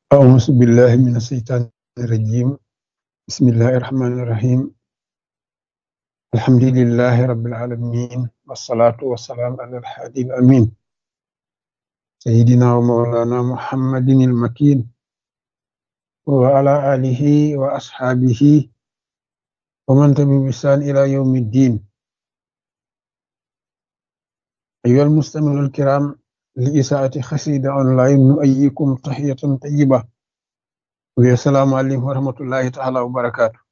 أعوذ بالله من الشيطان الرجيم بسم الله الرحمن الرحيم الحمد لله رب العالمين والصلاة والسلام على الحادي الأمين سيدنا ومولانا محمد المكين وعلى آله وأصحابه ومن تبع بإحسان إلى يوم الدين أيها المستمعون الكرام لإساءة خسيدة أونلاين نؤيكم تحية طيبة والسلام عليكم ورحمة الله تعالى وبركاته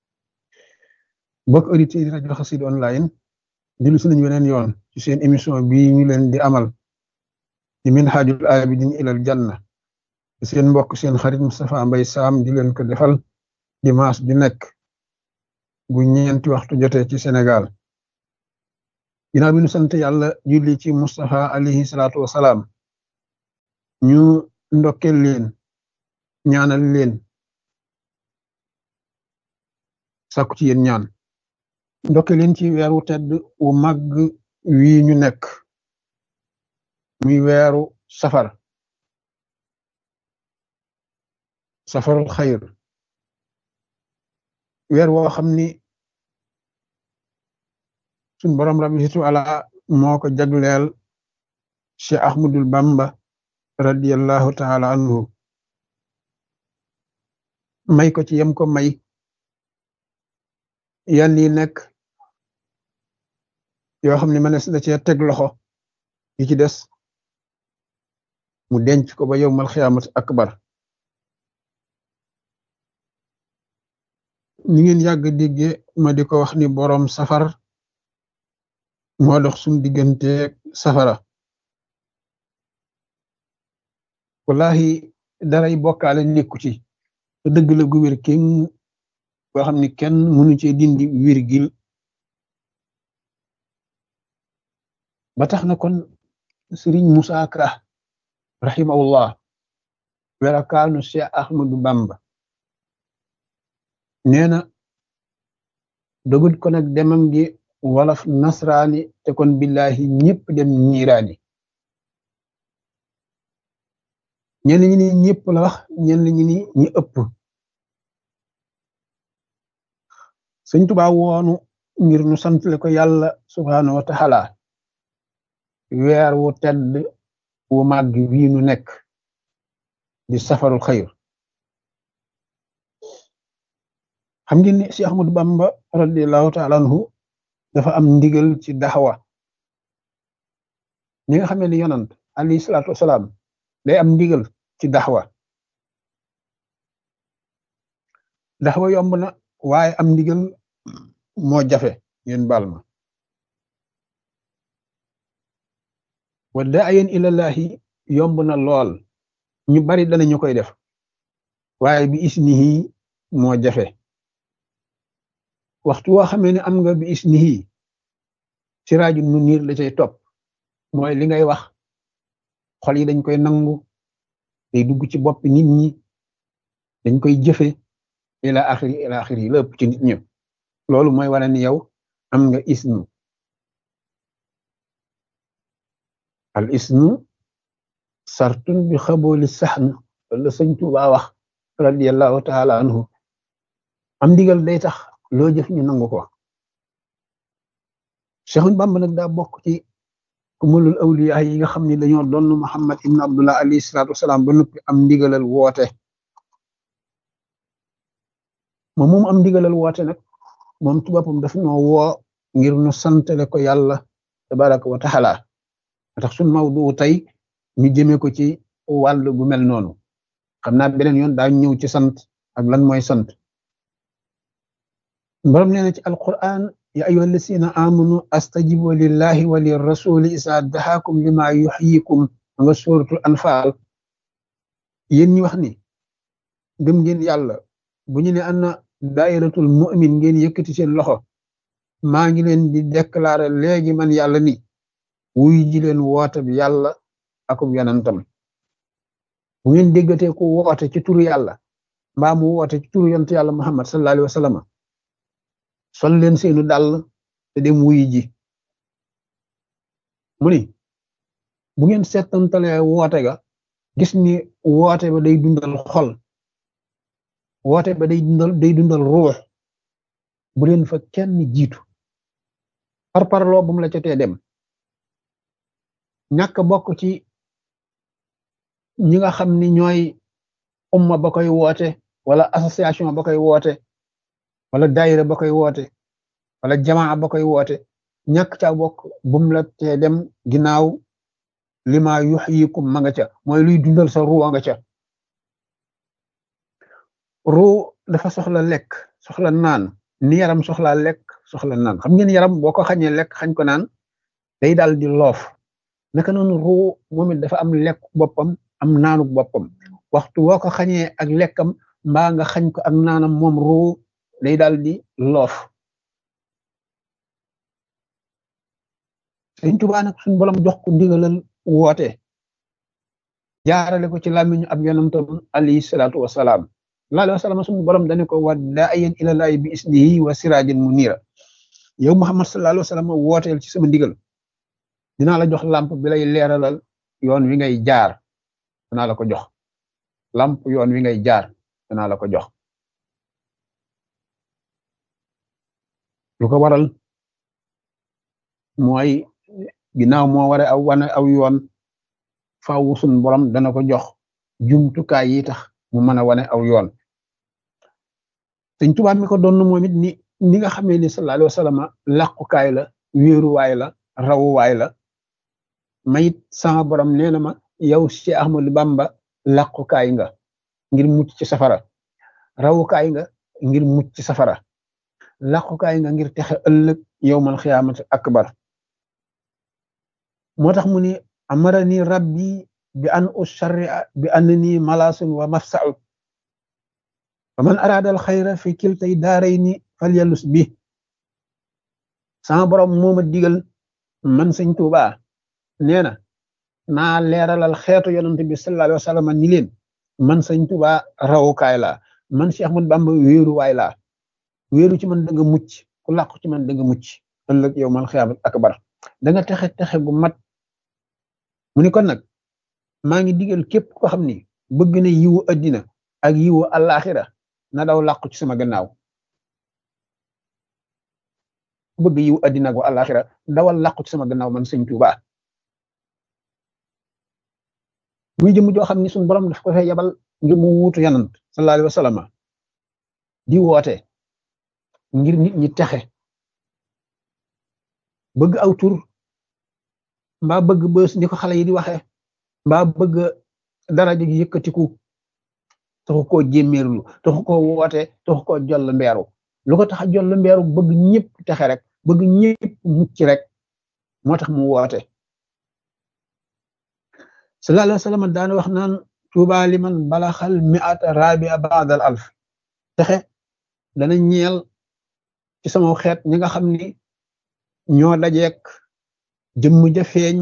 mbokk auditeurs yi rajo Xassida online dellu si nañu weneen yoon ci seen émission bii ñu leen di amal di Minhajul Abidin ilal Janna seen mbokk seen xarit Moustapha Mbaye Sam di leen ko defal dimanche di nekk bu ñeenti waxtu jotee ci Sénégal ginnaaw bi ñu sant yàlla julli ci Moustapha alayhi salaatu wa salaam ñu ndokkel leen ñaanal leen sàkku ci yéen ñaan ndokkel leen ci weeru tedd wu màgg wii ñu nekk muy weeru safar safarul xayr weer woo xam ni suñ borom rabbi situ ala moo ko jagleel Cheikh Ahmadul Bamba radiyallahu taala anhu may ko ci yem ko may yan yi nekk yoo xam ne mënees na cee teg loxo yi ci des mu denc ko ba yowmal xiyaamat akbar ñi ngeen yàgg dégge ma di ko wax ni boroom safar moo dox suñ diggante safara wallahi daray bokkaale nekku ci te dëgg la gu wér kenn boo xam ni kenn mënu cee dindi virgule ba tax na kon Sëriñ Musaa Ka rahimahullah werakaanu Cheikh Ahmadu Bamba nee na dogut ko nag demam gi wolof nasraani te kon billahi ñëpp dem niiraani ñenn ñi ni ñëpp la wax ñenn ñi ni ñi ëpp sëñ Tuubaa woonu ngir nu santle ko yàlla subhaanahu wa taala weer wu tedd wu màgg wii nu nekk di safarul xayr xam ngeen ni Cheikh Ahmadou Bamba radiallahu taala anhu dafa am ndigal ci daxawa ñi nga xamee ni yonant alayhi salaatu wasalaam day am ndigal ci daxawa daxawa yomb na waaye am ndigal moo jafe ngeen baal ma wa daayen ilallahi yomb na lool ñu bari danañu koy def waaye bi isnihi moo jafe waxtu woo xamee ne am nga bi isnihi siraaju nu niir la cay topp mooy li ngay wax xol yi dañ koy nangu day dugg ci boppi nit ñi dañ koy jëfe ila axiri ila axiri lépp ci nit ñi loolu mooy wane ni yow am nga isnu al isnu sartun bi xabooli saxn la sëñ Tuubaa wax radiallahu taala anhu am ndigal day tax loo jëf ñu nangu ko Seexul Bamba nag daa bokk ci kumulul awliya yi nga xam ne dañoo doon Muhammad ibn Abdullah alayhi salaatu wasalaam ba noppi am ndigalal woote moom moom am ndigalal woote nag moom ci boppam daf ñoo woo ngir nu santale ko yàlla tabaraka wa taala tax suñ mawdu tey ñu jëmee ko ci wàll gu mel noonu xam naa beneen yoon daa ñëw ci sant ak lan mooy sant borom nee na ci alquran ya ayyuha alladina amanu astajibu lillahi wa lirrasuli isa dahakum lima yuxyikum nga suratul anfal yéen ñi wax ni gëm ngeen yàlla bu ñu ne ana dairatul mu'min ngeen yëkkati seen loxo maa ngi leen di déclarer léegi man yàlla ni wuy ji leen woote bi yàlla akub yonantam bu ngeen déggatee ku woote ci turu yàlla mbaa mu woote ci turu yonent yàlla muhammad sallallahu alayhi wa sallam sol leen seenu dàll te dem wuy ji mu ni bu ngeen seetantalee woote ga gis ni woote ba day dundal xol woote ba day dundal day dundal ruux bu leen fa kenn jiitu par parloo bu mu la ca tee dem ñàkk bokk ci ñi nga xam ni ñooy umma ba koy woote wala association ba koy woote wala daayira ba koy woote wala jamaa ba koy woote ñàkk ca bokk bu mu la tee dem ginnaaw lima yuxyikum ma nga ca mooy luy dundal sa ruu nga ca ruu dafa soxla lekk soxla naan ni yaram soxlaa lekk soxla naan xam ngeen yaram boo ko xañee lekk xañ ko naan day daal di loof naka noonu ruu moom it dafa am lekk boppam am naanuk boppam waxtu woo ko xañee ak lekkam mbaa nga xañ ko ak naanam moom ruu day daal di loof Sëriñ Tuubaa nag suñu borom jox ko ndigalal woote jaarale ko ci làmmiñu ab yonantam alayhi salaatu wasalaam laa wa salaam suñu borom dane ko wa daa'iyan ilallaahi bi isnihi wa siraajin muniira yow Muhammad sallallahu alayhi wa sallam wooteel ci sama ndigal dinaa la jox lamp bi lay leeralal yoon wi ngay jaar danaa la ko jox lamp yoon wi ngay jaar danaa la ko jox lu ko waral mooy ginnaaw moo ware aw wane aw yoon faaw sun borom dana ko jox jumtukaay yi tax mu mën a wane aw yoon Sëñ Tuubaa mi ko doon moom it ni ni nga xamee ni sallallahu alayhi wa sallam làqukaay la wéeruwaay la rawuwaay la mayit sama borom nee na ma yow ci Ahmadu Bamba làqukaay nga ngir mucc ci safara rawukaay nga ngir mucc ci safara làqukaay nga ngir texe ëllëg yowmal xiyaamati akbar moo tax mu ni amarani rabbi bi an usharria bi annani malasun wa mafsa'u fa man arada al xayra fi kiltay daarayni falyalus bi sama borom moo ma digal man sëñ Tuubaa nee na naa leeralal xeetu yonent bi sallallahu alayhi wa sallam ni leen man sëñ Tuubaa rawukaay laa man Cheikh Ahmad Bamba wéeruwaay laa wéeru ci man da nga mucc ku làqu ci man da nga mucc ëllëg yow mal xiyaamat akbar da nga texe texe gu mat mu ni kon nag maa ngi digal képp ko xam ni bëgg na yiwu addina ak yiwu alaxira na daw làqu ci sama gannaaw bëgg yiwu addina ak alaxira dawal làqu ci sama gannaaw man sëñ Tuubaa muy jëm joo xam ni suñu borom daf ko fay yabal ngir mu wuutu yanant sallallahu alayhi wa sallam di woote ngir nit ñi texe bëgg aw tur mbaa bëgg bës ni ko xale yi di waxe mbaa bëgg daraja gi yëkkatiku taxu koo jémméerlu taxu koo woote taxu koo joll mbeeru lu ko tax a joll mbeeru bëgg ñëpp texe rek bëgg ñëpp mucc rek moo tax mu woote sallallahu alayhi wa sallam daan wax naan tuuba liman balaxal mi'ata rabia ba'dal alf texe dana ñeel ci sama xeet ñi nga xam ni ñoo dajeek jëmm ja feeñ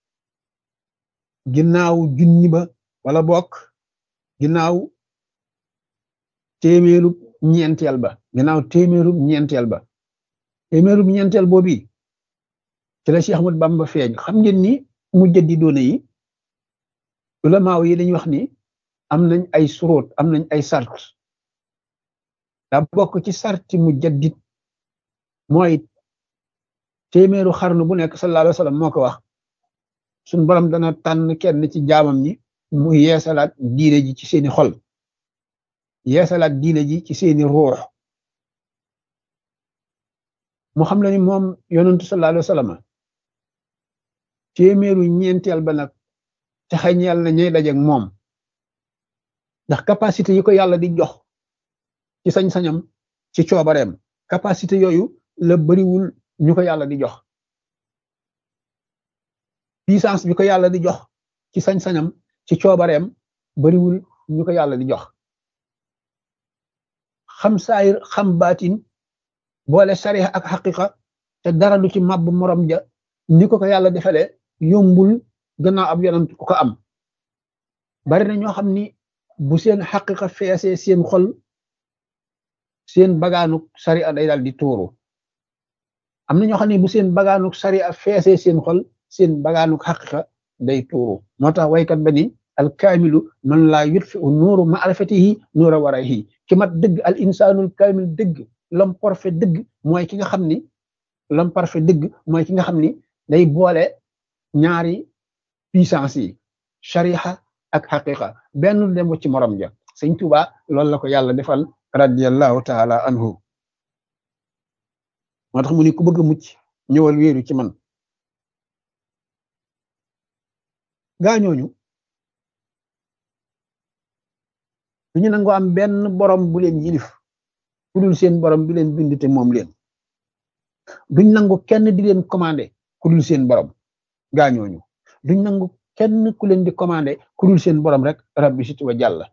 ginnaaw junni ba wala bokk ginnaaw téeméerub ñeenteel ba ginnaaw téeméerub ñeenteel ba téeméerub ñeenteel boobi ci la Cheikh Ahmad Bamba feeñ xam ngeen ni mu jëddi doone yi ulamaaw yi dañuy wax ni am nañ ay suróot am nañ ay sart da bokk ci sarti mu jaddit mooy téeméeru xarnu bu nekk sallallahu alayhi wa sallam moo ko wax suñ borom dana tànn kenn ci jaamam ñi mu yeesalaat diine ji ci seeni xol yeesalaat diine ji ci seeni ruux mu xam la ni moom yonentu sallallahu alayhi wa sallam téeméeru ñeenteel ba nag te xañeel na ñay dajeek moom ndax capacité yi ko yàlla di jox ci sañ-sañam ci coobareem capacité yooyu la bariwul ñu ko yàlla di jox puissance bi ko yàlla di jox ci sañ-sañam ci coobareem bariwul ñu ko yàlla di jox xam saayir xam baatin boole sariya ak xaqiqa te dara du ci màbb morom ja ni ko ko yàlla defalee yombul gannaaw ab yonent ku ko am bari na ñoo xam ni bu seen xaqiqa feesee seen xol seen bagaanuk sariya day daal di tuuru am na ñoo xam ne bu seen bagaanuk sariya feesee seen xol seen bagaanuk xaqiqa day tuuru moo tax waykat ba ni al kaamilu man laa yutfi u nuuru maarifatihi nuura warayhi ki mat dëgg al insaanul kaamil dëgg l'homme parfait dëgg mooy ki nga xam ni l'homme parfait dëgg mooy ki nga xam ni day boole ñaari puissance yi shariha ak xaqiqa benn dem ci morom ja sëñ Tuuba loolu la ko yàlla defal radiallahu taala anhu moo tax mu ni ku bëgg a mucc ñëwal wéeru ci man gaañooñu du ñu nangoo am benn borom bu leen yilif ku dul seen borom bi leen bind te moom leen duñ nangu kenn di leen commandé ku dul seen borom gaañooñu duñ nangu kenn ku leen di commandé ku dul seen borom rek rabbi sit wa jàlla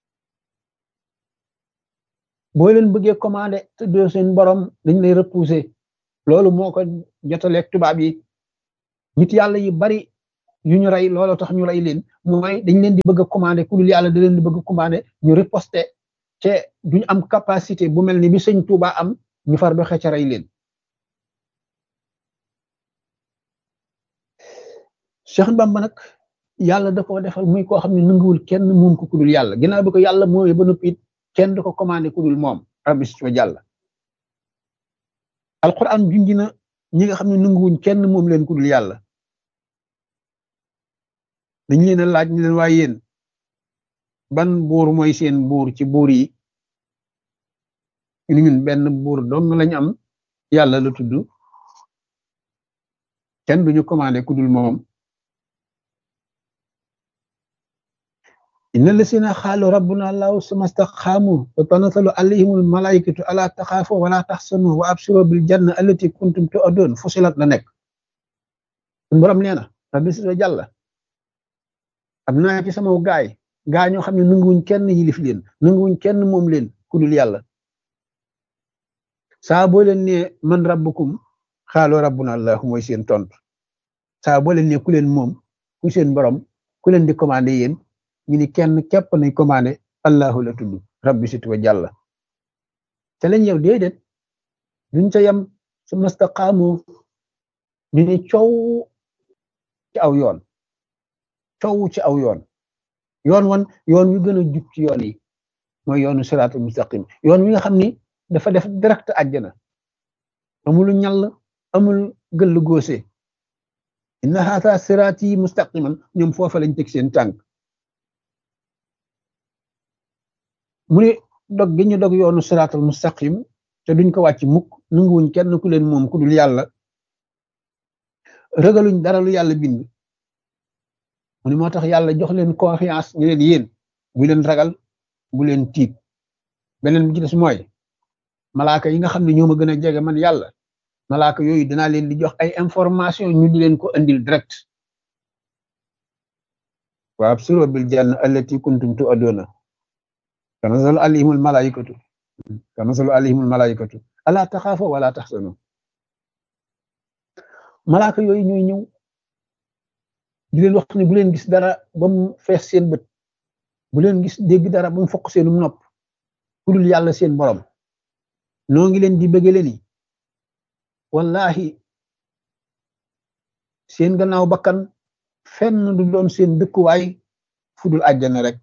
boo leen bëggee commandé te doo seen borom dañ lay repousser loolu moo ko jotaleeg tubaab yi nit yàlla yi bari yu ñu rey looloo tax ñu rey leen mooy dañ leen di bëgg a commandé ku dul yàlla da leen di bëgg a commandé ñu riposter te duñ am capacité bu mel ni bi sëñ Tuuba am ñu far ba xëcc rey leen Cheikh Bamba nag yàlla da ko defal muy koo xam ne nanguwul kenn moom ko ku dul yàlla ginnaaw bi ko yàlla mooy ba noppi it kenn du ko commandé ku dul moom rabbi si wa jàlla alquran junji na ñi nga xam ne nanguwuñ kenn moom leen ku dul yàlla dañ leen a laaj ñu leen waaye yéen ban buur mooy seen buur ci buur yi ñu ñun benn buur dong lañ am yàlla la tudd kenn duñu commandé ku dul moom inna lasina xaalu rabbuna allahu suma staqaamu wa tanatalu alayhimul malaikatu ala taxaafu wala taxsanu wa absiro bil janna allati kuntum tu'adun fusilat la nekk suñu borom nee na rabbi si jàlla am naa ci sama gaay gaa ñoo xam ne nanguwuñ kenn yilif leen nanguwuñ kenn moom leen ku dul yàlla saa boo leen ne man rabbukum xaalu rabbuna allahu mooy seen tontu saa boo leen ne ku leen moom ku seen borom ku leen di commandé yéen ñu ni kenn képp nañ commandé allahu la tudd rabbi situ wa jàlla te lañ yow déedéet duñ ca yem su mastaqaamu ñu ni coow ci aw yoon coow ci aw yoon yoon wan yoon wi gën a jub ci yoon yi mooy yoonu siraatul mustaqim yoon wi nga xam ni dafa def direct àjjana amul ñall amul gëll góose inna haata siraati mustaqiman ñoom foofa lañ teg seen tànk mu ne dog gi ñu dog yoonu siraatal mustaqim te duñ ko wàcc mukk nanguwuñ kenn ku leen moom ku dul yàlla ragaluñ dara lu yàlla bind mu ne moo tax yàlla jox leen confiance ñu leen yéen bu leen ragal bu leen tiit beneen bi ci des mooy malaaka yi nga xam ne ñoo ma gën a jege man yàlla malaaka yooyu dinaa leen di jox ay information ñu di leen ko andil direct wa absiro bil janna allati kuntum tu'aduna tanazzalu alayhimul malaikatu tanazzalu alayhimul malaikatu ala taxaafu wala taxsanu malaaka yooyu ñooy ñëw di leen wax ne bu leen gis dara ba mu fees seen bët bu leen gis dégg dara ba mu fokk seenum nopp ku dul yàlla seen borom noo ngi leen di bëggale ni wallahi seen gannaaw bakkan fenn du doon seen dëkkuwaay fu dul àjjana rek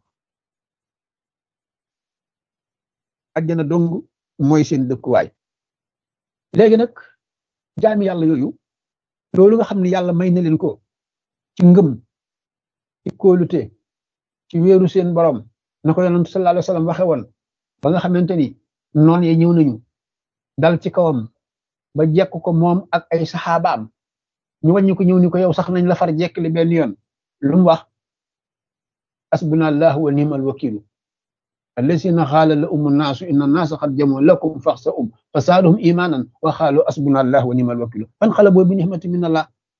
àjjana dong mooy seen dëkkuwaay léegi nag jaami yàlla yooyu loolu nga xam ne yàlla may na leen ko ci ngëm ci kóolute ci wéeru seen borom na ko yonent sallallahu alayhi wa sallam waxe woon ba nga xamante ni noon ye ñëw nañu dal ci kawam ba jekk ko moom ak ay saxaabaam ñu wàññi ko ñëw ni ko yow sax nañ la far jekkli benn yoon lu mu wax asbuna allahu wa ni'mal wakilu الذين قال لهم الناس ان الناس قد جمعوا لكم فاخشوهم فزادهم ايمانا وقالوا حسبنا الله ونعم الوكيل فانقلبوا بنعمه من الله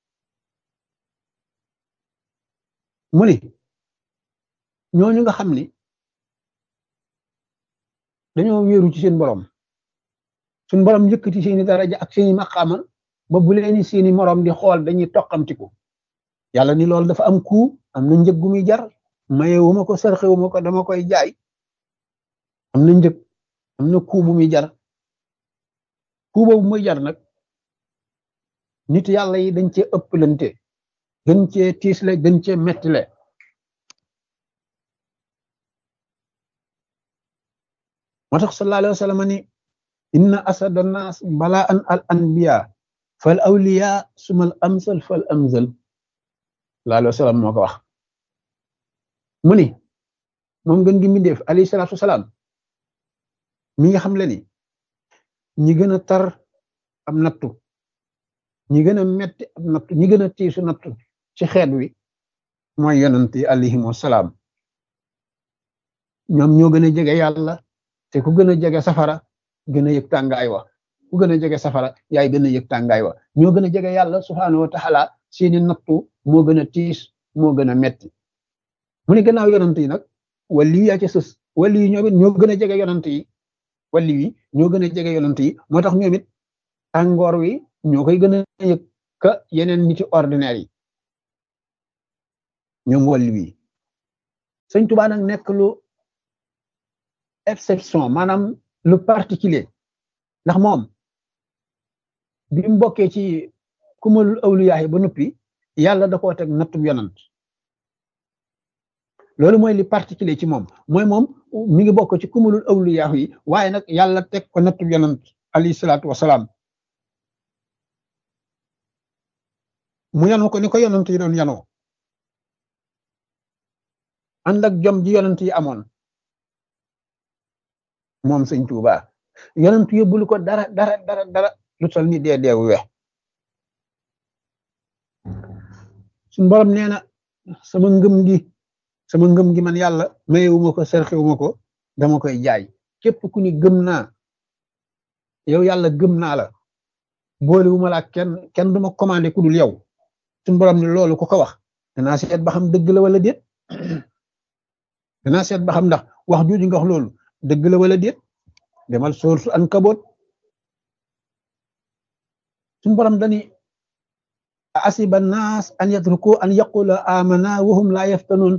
mu ni ñooñu nga xam ni dañoo wéeru ci seen borom suñ borom yëkkati seeni daraja ak seeni maqaama ba bu leeni seeni morom di xool dañuy toqamtiku yàlla ni loolu dafa am ku am na njëg gu muy jar maye wu ma ko sarxe wu ma ko dama koy jaay am na njëg am na ku bu muy jar ku boobu muy jar nag nit yàlla yi dañ cee ëpplante gën cee tiisle gën cee mettile moo tax sallallahu alayhi wa sallam ni inna asada nas balaan al anbiya fal awliya sumal amsal fal amsal sallallahu alayhi wa sallam moo ko wax mu ni moom gën gi mbindeef alayhi salaatu wasalaam mi nga xam le ni ñi gën a tar am nattu ñi gën a metti am nattu ñi gën a tiisu nattu ci xeet wi mooy yonent yi alayhimu salaam ñoom ñoo gën a jege yàlla te ku gën a jege safara gën a yëg tàngaay wa ku gën a jege safara yaay gën a yëg tàngaay wa ñoo gën a jege yàlla subhaanahu wa taala seeni nattu moo gën a tiis moo gën a metti mu ne gannaaw yonent yi nag wali yaa ci sës wali yi ñoom it ñoo gën a jege yonent yi wali yi ñoo gën a jege yonent yi moo tax ñoom it tàngoor wi ñoo koy gën a yëg ka yeneen niti ordinaire yi ñoom wali wi sëñ Tuubaa nag nekk lu exception maanaam lu particulier ndax moom bi mu bokkee ci kumalul awliyaa yi ba noppi yàlla da koo teg nattub yonant loolu mooy li particulier ci moom mooy moom mi ngi bokk ci kumalul awliyaa yi waaye nag yàlla teg ko nattub yonant alayhi salaatu wasalaam mu yanu ko ni ko yonant yi doon yanoo ànd ak jom ji yonant yi amoon moom sëñ Tuuba yonent yóbbul ko dara dara dara dara lu tol ni dee deewu we suñ borom nee na sama ngëm gi sama ngëm gi man yàlla mayewuma ko serxewuma ko dama koy jaay képp ku ni gëm naa yow yàlla gëm naa la boolewuma la kenn kenn duma commandé ku dul yow suñ borom ni loolu ku ko wax danaa seet ba xam dëgg la wala déet danaa seet ba xam ndax wax jooju nga wax loolu dëgg la wala déet demal sourate Ankabut suñ borom dani asiba naas an yatruku an yaqula amana wa hum la yaftanun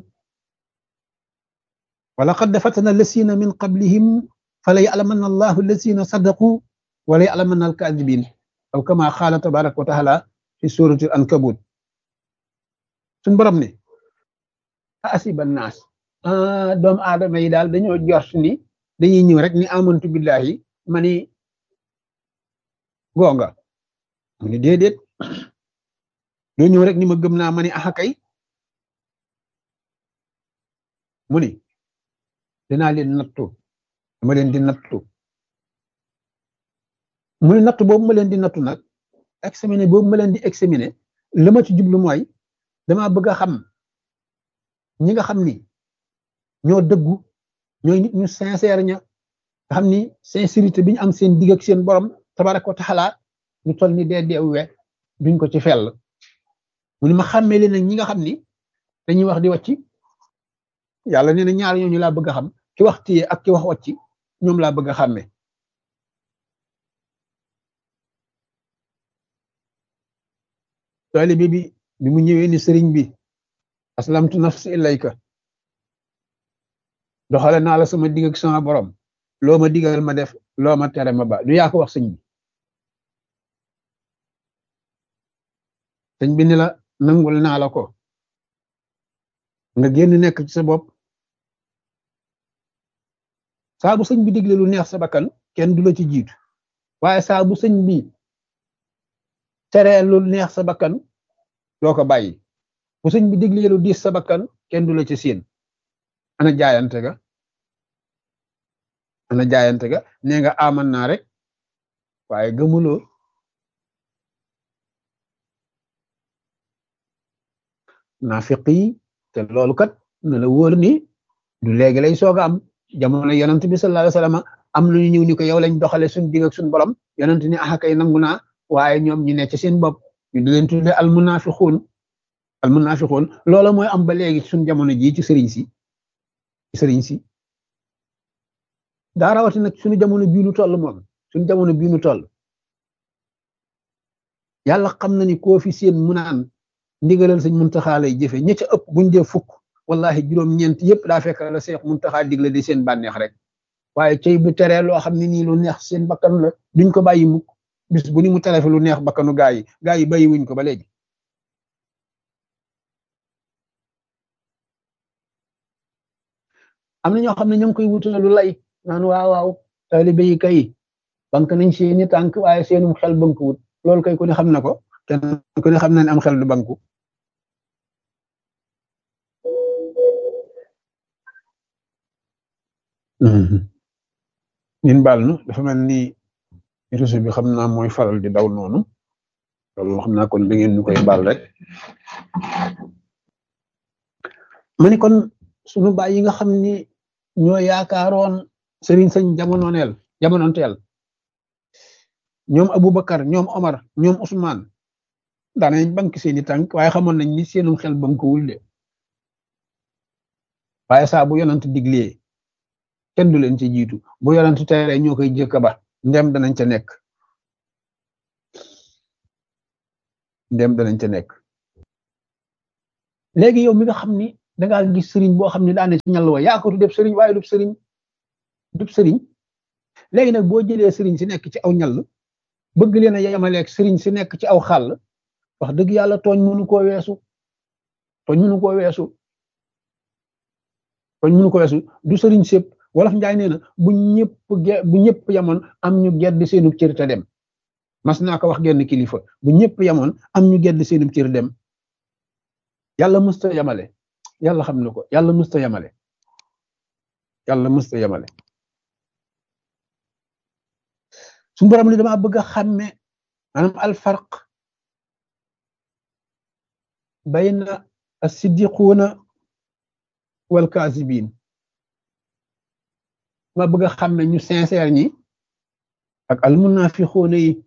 wa laqad fatana allasina min qablihim fala ya'lamanna allahu allasina sadaqu wala ya'lamanna alkadibin aw kama qala tabaraka wa taala fi surati Ankabut suñ borom ne asiba naas doomu aadama yi daal dañoo jort ni dañuy ñëw rek ni amantu billahi ma ni gonga mu ni déedéet doo ñëw rek ni ma gëm naa ma ni axa kay mu ni dinaa leen nattu dama leen di nattu mu ni nattu boobu ma leen di nattu nag examiné boobu ma leen di examiné la ma ci jublu mooy dama bëgg a xam ñi nga xam ni ñoo dëggu ñooy nit ñu sincère ña nga xam ni sincérité bi ñu am seen digg ak seen borom tabaraka wa taala ñu toll ni dee dee we duñ ko ci fell mu ni ma xàmmee leen nag ñi nga xam ni dañuy wax di wàcc yàlla nee na ñaar ñooñu laa bëgg a xam ki wax téye ak ki wax wàcc ñoom laa bëgg a xàmmee taalibe bi bi mu ñëwee ni sëriñ bi aslamtu nafsi ilayka doxale naa la sama digg ak sama borom loo ma digal ma def loo ma tere ma ba du yaa ko wax sëñ bi sëñ bi ni la nangul naa la ko nga génn nekk ci sa bopp saa bu sëñ bi digle lu neex sa bakkan kenn du la ci jiitu waaye saa bu sëñ bi teree lu neex sa bakkan doo ko bàyyi bu sëñ bi digle lu diis sa bakkan kenn du la ci siin ana jaayante ga ana jaayante ga nee nga aman naa rek waaye gëmuloo naafiq yi te loolu kat na la wóor ni du léegi lay soog a am jamono yonent bi sallallahu alayhi wasallam am lu ñu ñëw ni ko yow lañ doxale suñ digg ak suñ borom yonent ni axa kay nangu naa waaye ñoom ñu ne ci seen bopp ñu di leen tudde al munafiqun al munafiqun loola mooy am ba léegi suñ jamono jii ci sëriñ si sëriñ si daa rawati nag suñu jamono bii nu toll moom suñu jamono bii nu toll yàlla xam na ni koo fi seen mu naan ndigalal sëñ muntaxaa lay jëfe ña ca ëpp buñ dee fukk wallahi juróom-ñeent yëpp daa fekk la seex muntaxaa digle di seen bànneex rek waaye cey bu teree loo xam ne nii lu neex seen bakkan la duñ ko bàyyi mukk bis bu ni mu tere fi lu neex bakkanu gaa yi gaa yi bàyyi wuñ ko ba léegi am na ñoo xam ne ñoo ngi koy wutal lu lay naan waaw waaw taalibe yi kay bank nañ seeni tànk waaye seenum xel bankuwut loolu kay ku ne xam na ko kenn ku ne xam na ne am xel du banku ñun baal nu dafa mel ni réseau bi xam naa mooy faral di daw noonu loolu xam naa kon da ngeen ñu koy baal rek ma ni kon sunu baay yi nga xam ni ñoo yaakaaroon sëriñ sëñ jamononeel jamononteel ñoom Aboubacar ñoom Omar ñoom Ousmane daanañ bank seeni tànk waaye xamoon nañ ni seenum xel bankuwul de waaye saa bu yonant diglee kenn du leen ci jiitu bu yonant tere ñoo koy jëkk ba ndem danañ ca nekk ndem danañ ca nekk léegi yow mi nga xam ni dangaa gis sëriñ boo xam ne daane ci ñàll wa yaa ko du def sëriñ waaye du sëriñ du sëriñ léegi nag boo jëlee sëriñ si nekk ci aw ñàll bëgg leen a yemaleeg sëriñ si nekk ci aw xàll wax dëgg yàlla tooñ mënu koo weesu tooñ mënu koo weesu tooñ mënu ko weesu du sëriñ sépp wolof njaay nee na bu ñëpp bu ñëpp yamoon am ñu gedd seenu cër te dem mas naa ko wax genn kilifa bu ñëpp yamoon am ñu gedd seenu cër dem yàlla mësta yamale yàlla xam na ko yàlla mësta yamale yàlla mësta yamale suñu borom li dama bëgg a xàmme maanaam alfarq bayna as-siddiquuna wal kaasibiin ma bëgg a xàmme ñu sincère ñi ak almunafiquuna yi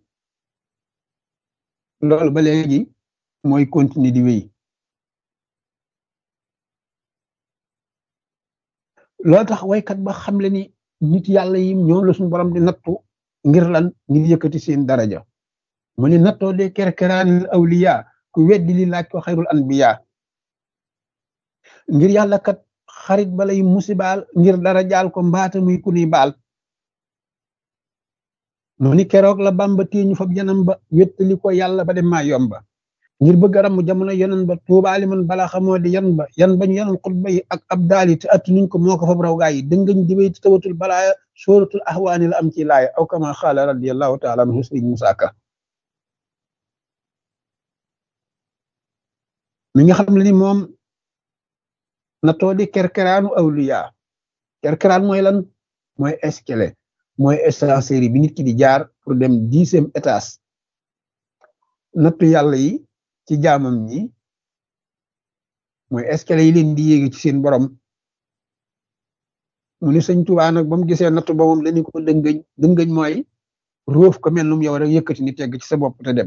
loolu ba léegi mooy continuer di wéy loolu tax waykat ba xamle ni nit yàlla yi ñoom la suñu borom di nattu ngir lan ngir yëkkati seen daraja mu ne nattoo de kerkeraanil awliya ku weddi li laaj ko xayrul anbiya ngir yàlla kat xarit balay musibaal ngir dara jaal ko mbaata muy ku ni baal mu ni keroog la bamba téeñu fab yanam ba wéttali ko yàlla ba dem maa yomba ngir bëgg a ramm jamono yonen ba tuubaali man bala xamoo di yan ba yan bañ yanoon xutba yi ak ab daali te atti nuñ ko moo ko fab raw gaa yi dëngañ diwéy ti tawatul balaaya sóoratul ahwaani la am ci laaya aw kama xaala radiallahu taala anhu sëriñ Musaa Ka mi nga xam ne ni moom na too di kerkeraanu awliya kerkeraan mooy lan mooy escalier mooy ascenseur bi nit ki di jaar pour dem dixième étage nattu yàlla yi ci jaamam ñi mooy escalier yi leen di yéegi ci seen borom mu ni sëñ Tuubaa nag ba mu gisee nattu ba moom dañu ko dëngëñ dëngëñ mooy róof ko mel num yow rek yëkkati ni tegg ci sa bopp te dem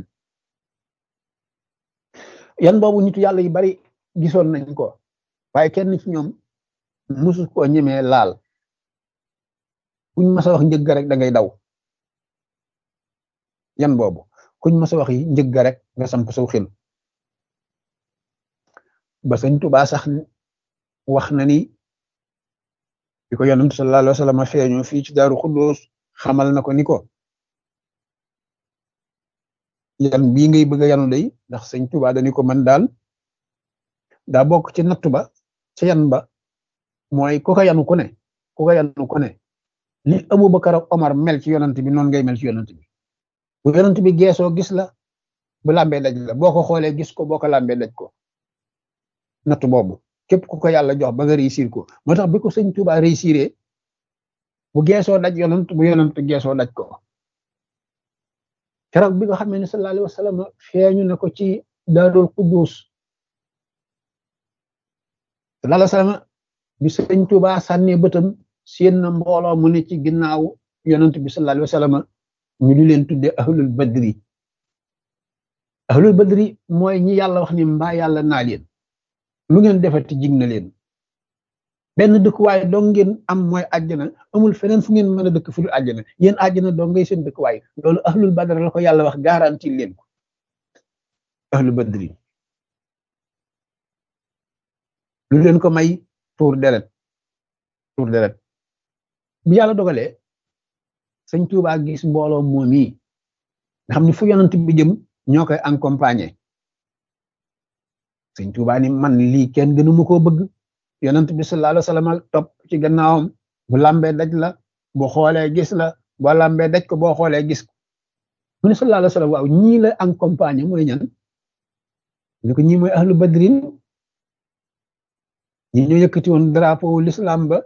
yan boobu nitu yàlla yi bari gisoon nañ ko waaye kenn ci ñoom musu koo ñemee laal kuñ mas a wax njëgg rek da ngay daw yan boobu kuñ mas a wax yi njëgg rek nga samp saw xel ba sëñ Tuubaa sax wax na ni bi ko yonent sallallahu alayhi wa sallam feeñoo fii ci Daaru Xuddoos xamal na ko ni ko yan bii ngay bëgg a yanu day ndax sëñ Tuubaa dañu ko man daal daa bokk ci nattu ba ci yan ba mooy ku ko yanu ku ne ku ko yanu ku ne li Abubakar ak Omar mel ci yonent bi noonu ngay mel ci yonent bi bu yonent bi geesoo gis la bu làmbee daj la boo ko xoolee gis ko boo ko làmbee daj ko nattu boobu képp ku ko yàlla jox ba nga réussir ko moo tax bi ko sëñ Tuubaa réussiré bu geesoo daj yonent bu yonent geesoo daj ko keroog bi nga xam ne sallallahu alayhi wa sallam feeñu na ko ci daarul quddus sallallahu alayhi wa sallam bi sëñ Tuubaa sànnee bëtam seen na mbooloo mu ne ci ginnaaw yonent bi sallallahu alayhi wa sallam ñu di leen tudde ahlul badri ahlul badri mooy ñi yàlla wax ni mbaa yàlla naa leen lu ngeen defati jig na leen benn dëkkuwaay dong ngeen am mooy àjjana amul feneen fu ngeen mën a dëkk fu dul àjjana yéen àjjana dong ngay seen dëkkuwaay loolu ahlul badr la ko yàlla wax garanti leen ko ahlul badri lu leen ko may tuur deret tuur deret bi yàlla dogalee sëñ Tuubaa gis mbooloo moom yi nga xam ne fu yonent bi jëm ñoo koy accompagner sëñ Tuubaa ni man lii kenn gënu ma koo bëgg yonent bi sallallahu alayhi wa sallam topp ci gannaawam bu lambee daj la boo xoolee gis la boo lambee daj ko boo xoolee gis ko mu ne sallallahu alayhi wa sallam waaw ñii la accompagné mooy ñan ñu ko ñii mooy ahlu badrin ñi ñoo yëkkati woon drapeau l'islam ba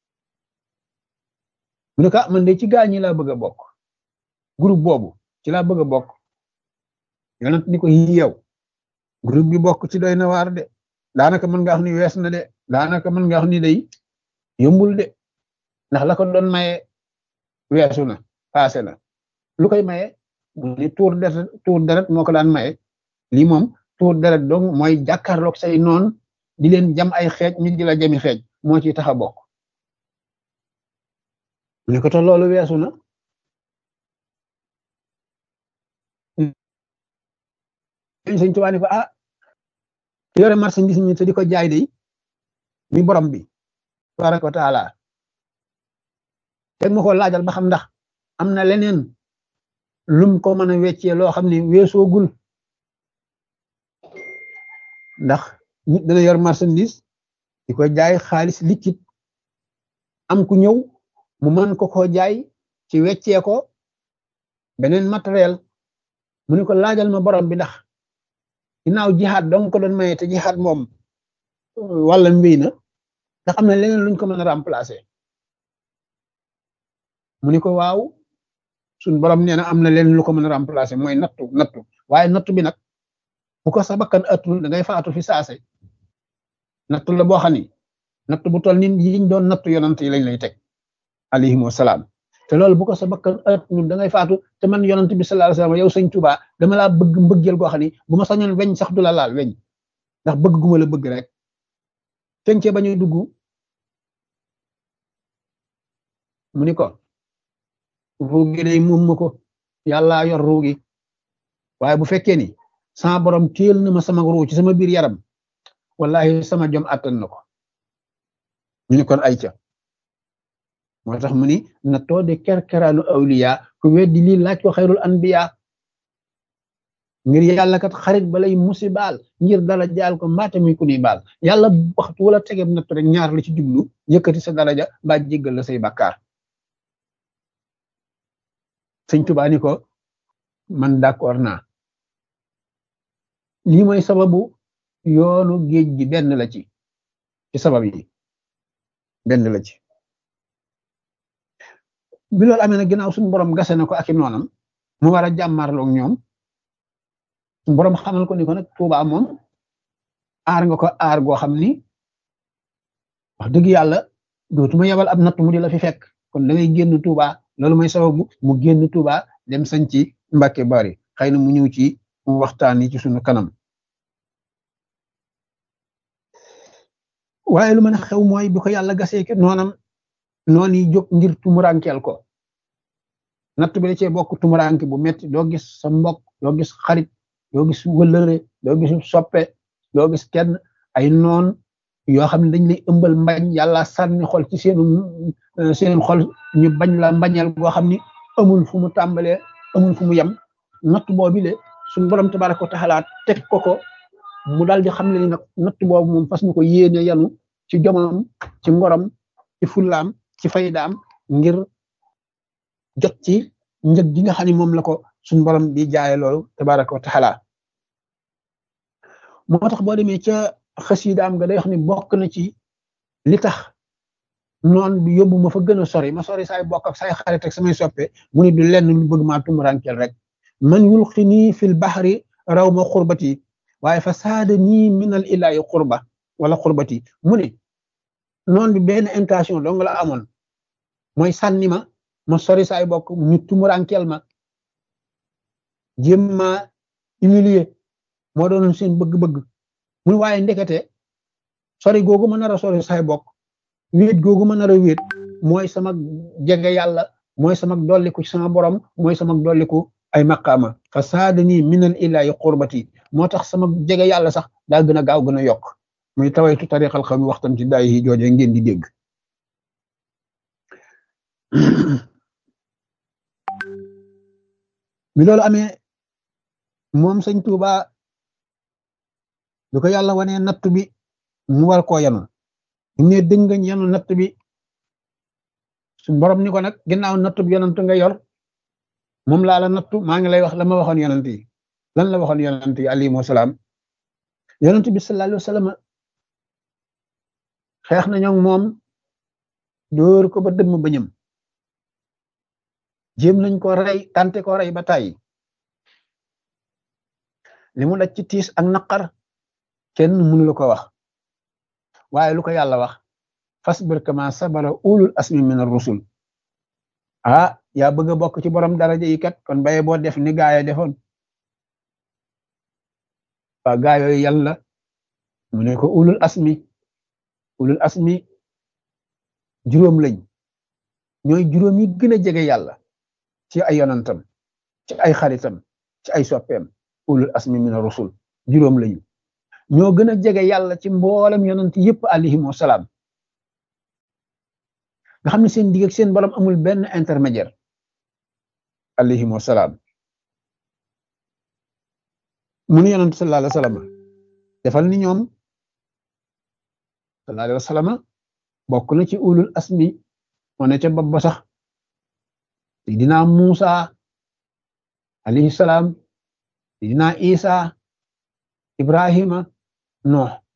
mu ne ko man de ci gaa ñi laa bëgg a bokk groupe boobu ci laa bëgg a bokk yonent ni ko yow groupe bi bokk ci doy na waar de daanaka mën nga wax ni wees na de daanaka mën nga wax ni day yombul de ndax la ko doon maye weesu na passé na lu koy maye mu ni tuur deret tuur deret moo ko daan maye lii moom tuur deret donc mooy jàkkaarloog say noon di leen jam ay xeej ñu di la jami xeej moo ci tax a bokk mu ne ko te loolu weesu na sëñ Tuubaa ni ko ah yore marchandise mi te di ko jaay de mi borom bi tabaraka wa taala teg ma ko laajal ba xam ndax am na leneen lum ko mën a weccee loo xam ne weesoogul ndax nit dana yor marchandise di ko jaay xaalis liquide am ku ñëw mu mën ko ko jaay ci weccee ko beneen matériel mu ne ko laajal ma borom bi ndax ginnaaw jihaad dong ko doon maye te jihaad moom wala mbéy na ndax am na leneen luñ ko mën a remplacer mu ni ko waaw suñ borom nee na am na leneen lu ko mën a remplacer mooy nattu nattu waaye nattu bi nag bu ko sa bakkan atul da ngay faatu fi saase nattu la boo xam ni nattu bu toll ni yiñ doon nattu yonant yi lañ lay teg alayhim wasalaam te loolu bu ko sa bakkan atul da ngay faatu te man yonant bi sallallahu alayhi wasallam yow sëñ Tuubaa dama laa bëgg mbëggeel goo xam ni bu ma sañoon weñ sax du la laal weñ ndax bëgg gu ma la bëgg rek tencee ba ñuy dugg mu ni ko ruugi day moom ma ko yàllaa yor ruugi waaye bu fekkee ni sama borom téel na ma sama ruu ci sama biir yaram wallahi sama jom attan na ko ñu ni kon ay ca moo tax mu ni na too de kerkeraanu awliya ku weddi lii laaj ko xayrul anbiya ngir yàlla kat xarit balay musibaal ngir dala jaal ko mbaate muy ku ni baal yàlla waxtu wala tegeeb nattu rek ñaar la ci jublu yëkkati sa daraja ba jéggal la say bakkaar sëñ Tuubaa ni ko man d'accord naa lii mooy sababu yoonu géej gi benn la ci ci sabab yi benn la ci bi loolu amee nag ginnaaw suñu borom gase na ko ak i noonam mu war a jàmmarloog ñoom suñu borom xamal ko ni ko nag Tuubaa moom aar nga ko aar goo xam ni wax dëgg yàlla dootuma yebal ab natt mu di la fi fekk kon da ngay génn Tuubaa loolu mooy sababu mu génn Tuubaa dem sañ ci Mbàkke Bari xëy na mu ñëw ci waxtaan yi ci sunu kanam waaye lu mën a xew mooy bi ko yàlla gasee ke noonam noon yi jóg ngir tumurankeel ko natt bi da cee bokk tumuranke bu metti doo gis sa mbokk doo gis xarit doo gis wëllëre doo gis soppe doo gis kenn ay noon yoo xam ne dañ lay ëmbal mbañ yàlla sànni xol ci seenu seen xol ñu bañ la mbañeel goo xam ni amul fu mu tàmbalee amul fu mu yem natt boobu le suñu borom tabaraka wa taala teg ko ko mu daal di xam ne ni nag natt boobu moom fas na ko yéene yanu ci jomam ci ngorom ci fullaam ci faydaam ngir jot ci njëg gi nga xam ne moom la ko suñu borom di jaaye loolu tabaraka wa taala moo tax boo demee ca xasiidaam nga day wax ni bokk na ci li tax noon bi yóbbu ma fa gën a sori ma sori saay bokk ak saay xarit ak samay soppe mu ni du lenn lu bëgg maa tumurankeel rek man yulqini fil bahri raw ma xurbati waaye fa saada nii minal ilaahi xurba wala xurbati mu ne noon bi benn intention dong la amoon mooy sànni ma ma sori saay bokk ñu tumurankeel ma jéem ma humilier moo doonoon seen bëgg-bëgg mu waaye ndekete sori googu ma nar a sori saay bokk wéet googu ma nar a wéet mooy sama jege yàlla mooy sama dolliku ci sama borom mooy sama dolliku ay maqaama fa saadani minal ilaahi qurbati moo tax sama jege yàlla sax daa gën a gaaw gën a yokk muy tawaytu tariqal xam waxtam ci daay yi jooje ngeen di dégg mi loolu amee moom sëñ Tuuba du ko yàlla wanee natt bi mu war koo yanu ne dëngañ yanu natt bi suñ borom ni ko nag ginnaaw nattub yonant nga yor moom laa la nattu maa ngi lay wax la ma waxoon yonant yi lan la waxoon yonant yi alayhimu salaam yonant bi sallallahu alayhi wa sallam xeex nañoo moom dóor ko ba dëmm bañam jéem nañ ko rey tante ko rey ba tàyyi li mu daj ci tiis ak naqar kenn mënu la ko wax waaye lu ko yàlla wax fasbir kama sabara ulul asmi min ar-rusul ah yaa bëgg a bokk ci borom daraja yi kat kon baye boo def ni gaaya defoon waa gaayooyu yàlla mu ne ko ulul asmi ulul asmi juróom lañ ñooy juróom yi gën a jege yàlla ci ay yonantam ci ay xaritam ci ay soppeem ulul asmi min ar-rusul juróom lañu ñoo gën a jege yàlla ci mboolem yonant yëpp alayhim wasalaam nga xam ne seen digg ak seen borom amul benn intermédiaire alayhim wasalaam mu nu yonant sallallahu alayhi wa sallam defal ni ñoom sallallahu alayhi wa sallam bokk na ci ulul asmi moo ne ca bopp ba sax Seydina Muusa alayhi salaam Seydina Isa Ibrahima Nooh